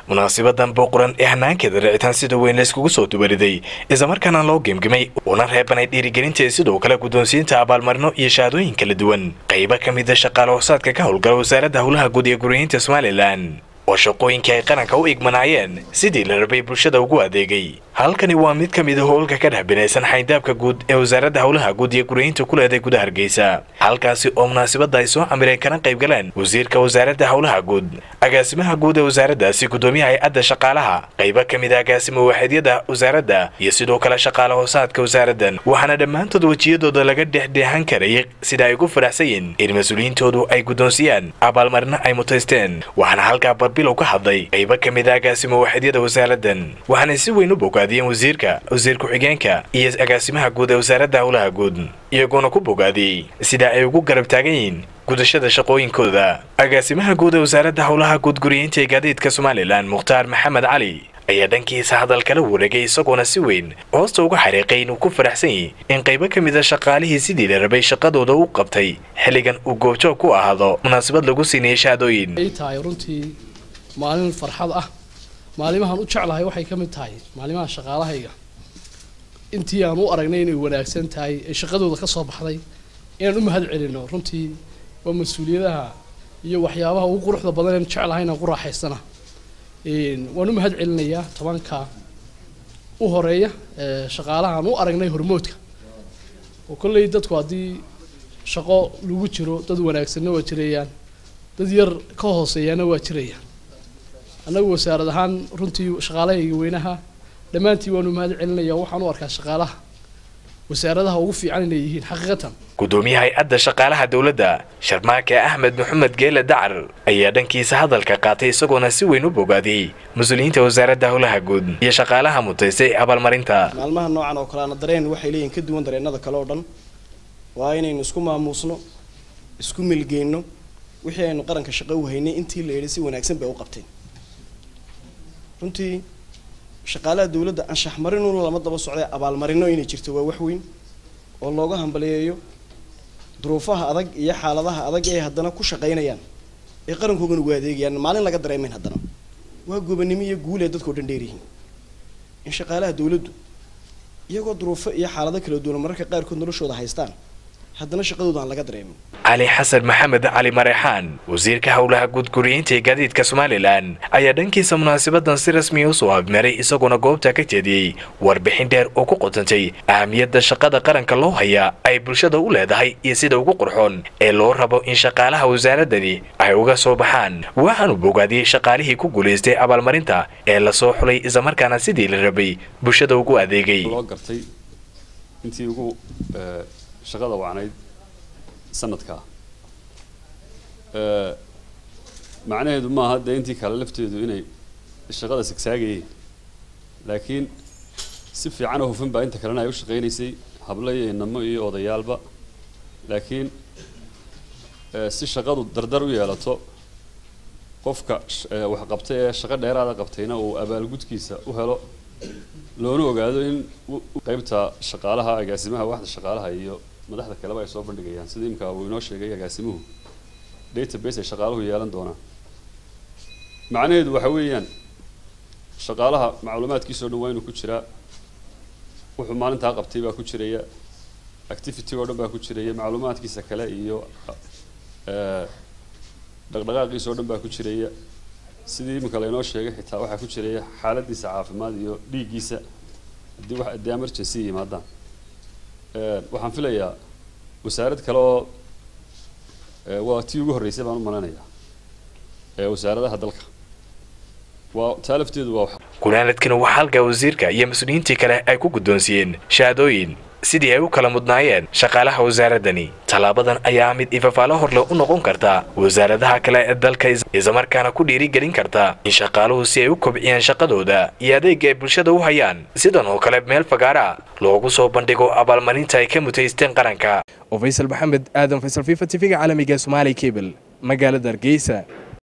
munaasabadan booquran ee hanaankeeda ricitaan sida weyn layskugu soo dubariday islamarkaana loo gemgemay una reebanay dhiirigelinta sidoo kale guddoonsiinta abaalmarino iyo shahaadooyin kala duwan qaybo ka mida shaqaale hoosaadka ka howlgala wasaaradda howlaha guud ee guryahinta somalilan oo shaqooyinkii ay qaranka u igmanaayeen sidii la rabay bulshada ugu adeegay halkani waa mid ka mid a howlka ka dhex binaysan xayndaabka guud ee wasaaradda howlaha guud iyo guryahinta ku leeday gudaha hargeysa halkaasi oo munaasabadda ay soo camireen kana qayb galeen wasiirka wasaaradda howlaha guud agaasimaha guud ee wasaaraddaasi guddoomiyaha hay-adda shaqaalaha qaybo ka mid a agaasima waaxidyada wasaaradda iyo sidoo kale shaqaale hoosaadka wasaaraddan waxaana dhammaantood wejiyadooda laga dhexdheexan karayay sida ay ugu faraxsan yiin in mas-uuliyiintoodu ay guddoonsiyaan abaalmarino ay mutaysteen waxaana halkaa barbilow ka hadlay qaybo ka mid a agaasima waaxidyada wasaaraddan waxaanay si weyn u bogaadiyeen wasiirka wasiir ku-xigeenka iyo agaasimaha guud ee wasaaradda howlaha guud iyagoona ku bogaadiyey sida ay ugu garab taagan yihiin gudashada shaqooyinkooda agaasimaha guud ee wasaaradda howlaha guud guriyeynta ee gaadiidka somalilan mukhtaar maxamed cali ayaa dhankiisa hadal kala wareegay isagoona si weyn hoosta uga xariiqay inuu ku faraxsan yahi in qaybo ka mid a shaqaalihii sidii la rabay shaqadooda u qabtay xilligan uu goobjoog ku ahaado munaasabad lagu siinayay shahaadooyin ay tahay runtii maalin farxad ah maalimahan u jeclahay waxay ka mid tahay maalimaha shaqaalahayga intii aan u aragnay inay wanaagsan tahay ee shaqadooda ka soo baxday inaan u mahad celino runtii waa mas-uuliyadaha iyo waxyaabaha ugu quruxda badan aan jeclahay inaan ku raaxaysana waan u mahad celinayaa tobanka u horeeya shaqaalaha aan u aragnay hormoodka oo kolley dadku haddii shaqo lagu jiro dad wanaagsanna waa jirayaan dad yar ka hooseeyaana waa jirayaan annagu wasaarad ahaan runtii shaqaalahayga weynaha dhammaantii waanu mahad celinaya waxaan u arkaa shaqaalaha wasaaradaha ugu fiican inay yihiin xaqiiqatan guddoomiyaha hay-adda shaqaalaha dowladda sharmaake axmed maxamed geele dacar ayaa dhankiisa hadalka qaatay isagoona si weyn u bogaadiyey mas-uuliyiinta wasaaradda howlaha guud iyo shaqaalaha mutaystay abaalmarinta maalmaha noocan oo kaleana dareen waxay leeyihin ka duwan dareennada kale oo dhan waa inaynu isku maamuusno isku milgeyno wixii aynu qaranka shaqo u haynay intii la yidhi si wanaagsan bay u qabteen runtii shaqaalaha dawladda anshax marinuna lama daba socday abaalmarino inay jirto waa wax weyn oo looga hambaliyeeyo duruufaha adag iyo xaaladaha adag ee haddana ku shaqaynayaan ee qarankoogana ugu adeegayaan maalin laga dareemayn haddana waa gobanimo iyo guul ee dadkao dhan dheeryihiin in shaqaalaha dawladdu iyagoo duruufo iyo xaalado kala duwan mararka qaarkood noloshooda haystaan haddana shaqadooda aan laga dareemin cali xasan maxamed cali mareexaan wasiirka howlaha guud guriyeynta ee gaadiidka somalilan ayaa dhankiisa munaasabadan si rasmiya usoo habmeeray isagoona goobta ka jeediyey warbixin dheer oo ku qotantay ahamiyadda shaqada qaranka loo hayaa ay bulshada u leedahay iyo sida ugu qurxoon ee loo rabo in shaqaalaha wasaaradani ay uga soo baxaan waxaanu bogaadiyey shaqaalihii ku guulaystay abaalmarinta ee lasoo xulay islamarkaana sidii la rabay bulshada ugu adeegay shaqada wacnayd sanadkaa macnaheedu maaha dee intii kale lafteedu inay shaqada sigsaagayeen laakiin si fiican oo hufan baa inta kalena ay u shaqaynaysay hablo iyo inamo iyo odayaalba laakiin si shaqadu dardar u yeelato qofka wax qabtay ee shaqo dheeraada qabtayna uu abaalgudkiisa u helo loona ogaado in qaybta shaqaalaha agaasimaha waxda shaqaalaha iyo madaxda kaleba ay soo bandhigayaan sida imika uu inoo sheegay agaasimuhu database ay shaqaaluhu yeelan doonaan macnaheedu waxa weeyaan shaqaalaha macluumaadkiisao dhan waa inuu ku jiraa wuxuu maalintaa qabtay baa ku jiraya activity oo dhan baa ku jiraya macluumaadkiisa kale iyo dhaqdhaqaaqiisa oo dhan baa ku jiraya sidii iminka laynoo sheegay xitaa waxaa ku jiraya xaaladiisa caafimaad iyo dhiiggiisa haddii wax haddii emergency yimaadaan waxaan filayaa wasaarad kale oo waa tii ugu horreysay baan u malanayaa ee wasaaradaha dalka waa taa lafteedu waa gunaanadkana waxaa halkaa wasiirka iyo mas-uuliyiintii kale ay ku guddoonsiiyeen shahaadooyin sidii ay u kala mudnaayeen shaqaalaha wasaaradani tallaabadan ayaa mid ifafaalo horle u noqon karta wasaaradaha kale ee dalka islamarkaana ku dhiirigelin karta in shaqaaluhu si ay u kobciyaan shaqadooda iyo adeega ay bulshada u hayaan sidan oo kale meel fagaara loogu soo bandhigo abaalmarinta ay ka mutaysteen qaranka oo faysal maxamed aadan faysal fifa tv-ga caalamiga somaali cable magaalada hargeysa